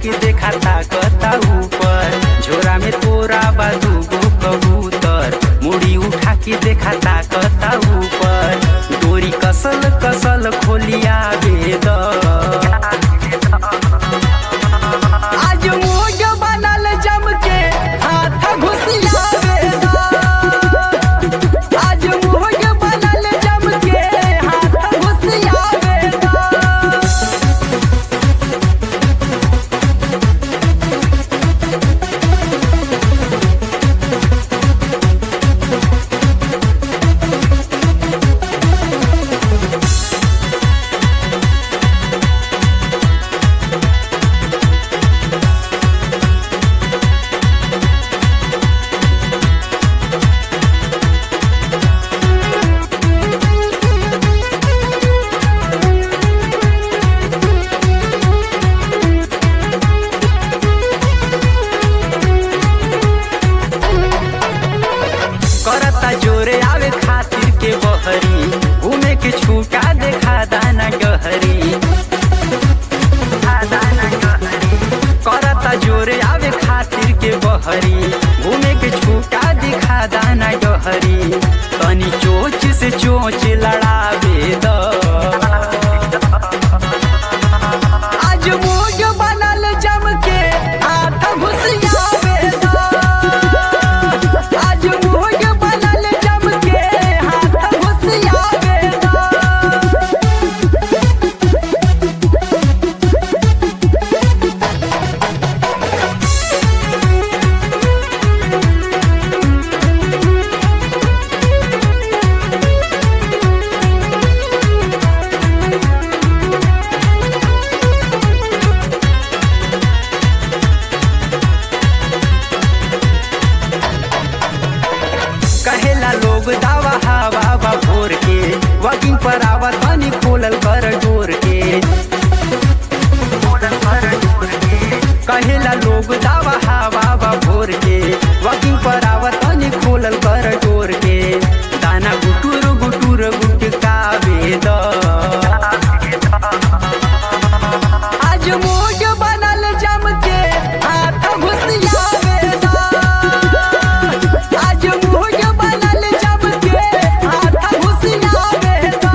के देखा ताकता ऊपर झोरा में तोरा बाजू गो कबूतर मुड़ी उठा के देखा ताकता ऊपर डोरी कसल कसल खोलिया बेद आज मोज बनल जम के हाथ घुसिया बेद आज मोज बनल जम के हाथ घुसिया बेद करता जोरे आवे खातिर के बहरी घूमे के छूटा देखा दाना गहरी करता जोरे आवे खातिर के बहरी घूमे के छूटा दिखा दाना गहरी तनी चोच से चोच लड़ावे द आज मोज बनल जम के हाथ घुसियावे द आज मोज बनल जम के हाथ घुसियावे द कहेला लोग दावा हवा बा भोर के वॉकिंग पर आवा तनी खोलल कर डोर के कहेला लोग दावा हवा बा भोर के वॉकिंग पर आवा तनी खोलल कर डोर के दाना गुटुर गुटुर गुटका वेद आज मोज बनल जम के हाथ घुसियावे द आज मोज बनल जम के हाथ घुसियावे द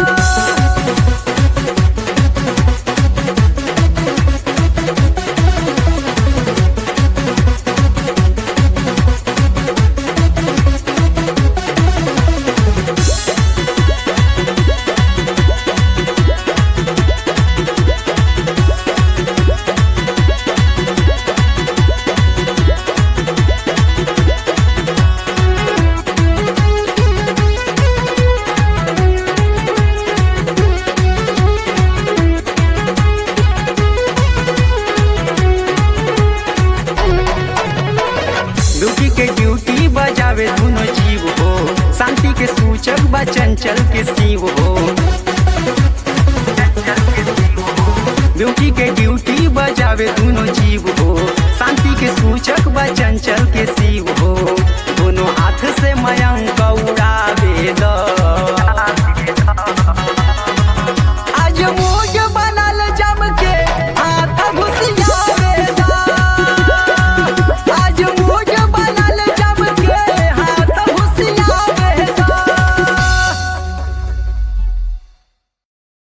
ड्यूटी के ड्यूटी बजावे दोनों जीव हो शांति के सूचक बा चंचल के शिव हो ड्यूटी के ड्यूटी बजावे दोनों जीव हो शांति के सूचक बा चंचल के शिव हो